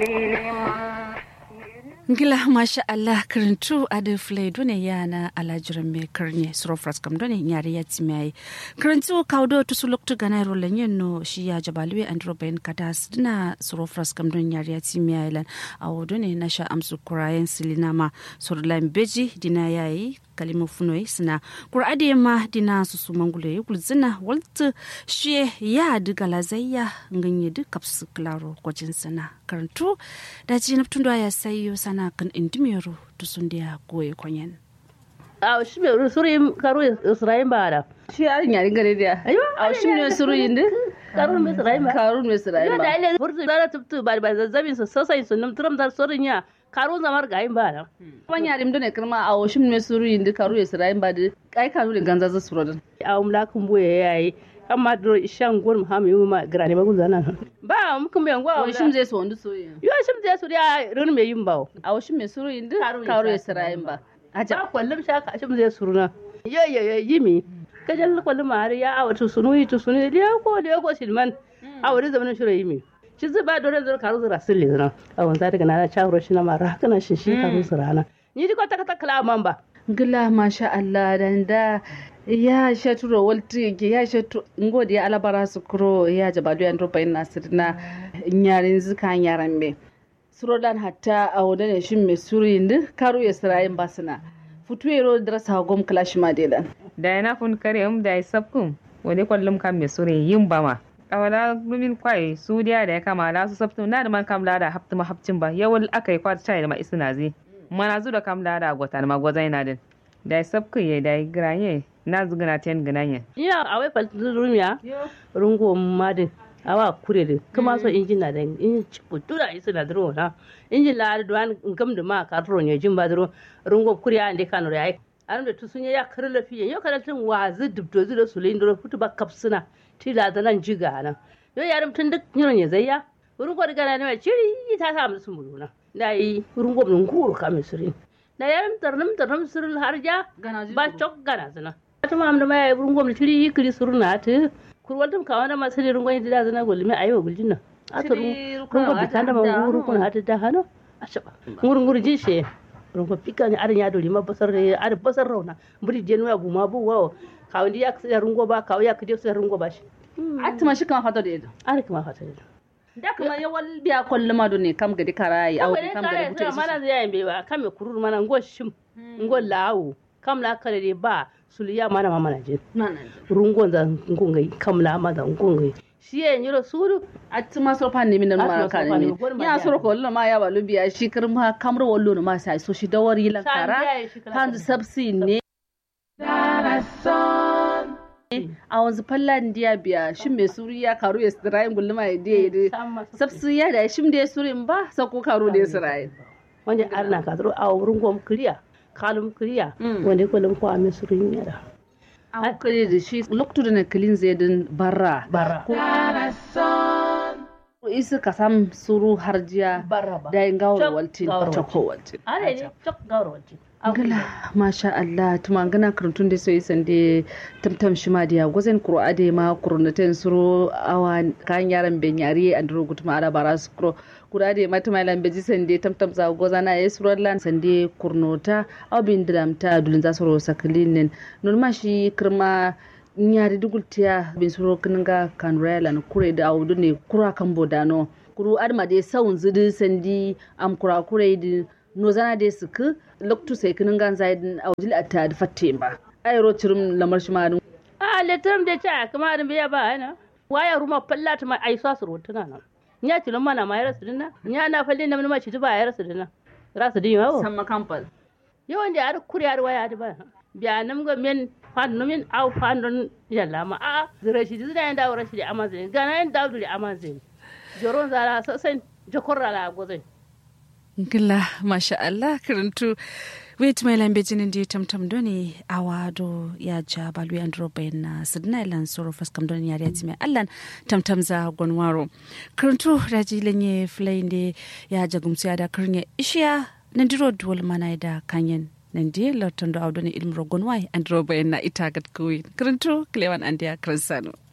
ngila masha Allah karantu adu flay dune yana alajiran me karne suro fraskam dune nyari ya timai karantu kaudo to suluk to gana ro lanyen no shi ya jabalwe andro ben katas dina suro fraskam dune nyari ya timai lan awo dune na sha amsu kurayen silinama surlan beji dina yayi kalima funoi sina kur'ade ma dina su su mangule yi kulzina walta shi ya diga lazayya nganye di kapsu klaro kwajin sana karantu da ji na tun ya sayo sana kan indimero to sun dia goye kwanyen a shi me suri karu isra'in ba da shi a nyari gare dia ayo a shi me suru yinde karu me isra'in ba karun me isra'in yo ba da ile furtu da tubtu ba ba zazzabin su sosai sun num turam dar sorin ya karu zamar ga yin ba da kuma nyari mdo ne kirma a shi me suru yinde karu isra'in ba de kai kanu de ganza za suru dan a umla kun boye yayi amma dro ishan gon ma mi ma grani ba gunzana ba mu kun be ngwa wa shi zai so wanda so yin yo shim je su ya run me yin bawo a shi me suru yinde Karu karu Isra'in isra'in ba aja kwallum shaka shim je suruna yo yo yo yimi kajal kwallum ma ya awatu sunu yi tu sunu liya ko liya ko silman awari zamanin shiro yimi shi zai ba dore zai karu zira sirri zira a wanza daga na chawro shi na mara haka na shi shi karu zira na ni di ko ta ta kala man ba gila masha Allah dan da ya shaturo walti ke ya shatu ngodi ya alabara su kuro ya jabalu ya ndropa ina sirna nyarin zika nyaran me surodan hatta a wadane shin me surindi karu ya sirayin basina futuero drasa gom clash madelan da yana fun kare um da sabkum wani kwallum kan me sure yin bama awala lumin kwai su dia da ya kama la su sabtum na da man kam la da haftu ma hafcin ba yawal akai kwat chai da ma isina zi mana zu da kam la da gota ma gozai na din da sabkum ye da granye na zugana ten gananye ya awai fal rumiya rungo madin awa kure de kuma so injin na da in putura isi na dro na injin la da duwan ngam da ma ka ro ne jin ba dro rungo kure ya ande kanu ya an da tusun ya kar lafiya yau kana tun wazi dubdo zu da sulin dro futu ba kapsuna tila da nan jiga nan yo yarum tun duk nyon ya zayya rungo da gana ne ciri ta sa musu muluna dai rungo mun kuru ka misri da yarum tarnum tarnum sirul harja ba chok gana zina ta ma amda mai rungo mun ciri kiri suruna ta kurwaltum ka wanda masu ne rungon da zana golmi ayo guljin nan ata rungo bi tanda ma nguru kun hata da hano ashaba nguru nguru jin she rungo pika ni arin ya doli ma basar re ar basar rauna buri je nuya guma bu wawo ka wandi ya ksa rungo ba ka ya kide ksa rungo ba shi atma shi kan hata da ido ar kuma hata da da kuma yawal biya kullu ma ne kam gadi karayi au kam gadi buce mana zai yayin ba kam me kurur mana ngo shim ngo lawo kam la kare de ba suliya mana ma mana je rungon da ngungai kam la ma da ngungai shi ya nyiro suru atma so pan ne min ma Atma so ka pan ne ne, gor ma ya ya. so ko ma ya balu biya shi kirma kamro wallo ma sai so shi dawari lan kara hanzu sabsi ne a wanzu fallan diya biya shin mai suri ya karu ya sirayin gulma ya diya ya sabsi ya da shim da ya suri in ba sako karu da ya sirayin wanda arna ka zaro a wurin gwam kuriya kalum kuriya Mm. wanda ko lam ko ame surin yara an kare da shi loktu da na kilin zai din barra bara isa ka sam suru harjiya bara ba da yin gawar Chok waltin gawar choko waltin are ne chok gawar wace gala masha Allah tuma gana karantun da sai sande tamtam shi ma dia gozen kuro ade ma kuruneten suro awa kan yaran ben yari andro gutuma ara bara su kuro kuro ade ma tuma lan beji sande tamtam za gozana e suro lan sande kurnota aw bin dramta dulin za suro saklinin non ma shi kirma nyari dugultiya bin suro kinga kan relan kure da awdu ne kura kan bodano kuru adma de sawun zidi sandi am kura kure di no zana de suku loktu sai kinin gan zaidin awjil atta da fatte ba ayro cirim lamar shi ma a letram de cha kuma an biya ba ana waya ruma fallata ma ai sa su rotuna nan nya tilon mana ma yara su dinna nya na falle na ma ci ba yara su dinna rasu din yawo samma kampal yawan da ar kuriyar waya da ba biya nam go men fan no men au fan don yalla ma a zira shi zira yan dawo rashi da amazin gana yan dawo da amazin joron zara sasan jokorra la gozai ngila masha Allah karantu wait mai lambe jinin di tamtam doni awado ya ja balu ya ndro bayan na sidna ilan soro faskam doni ya riati mai allan tamtam za gonwaro karantu raji lenye flainde ya jagumsi ya da karnya ishiya nandiro duwal mana da kanyen nandi lartando awdoni ilmro gonwai andro bayan na itagat kuwi karantu klewan andia kransano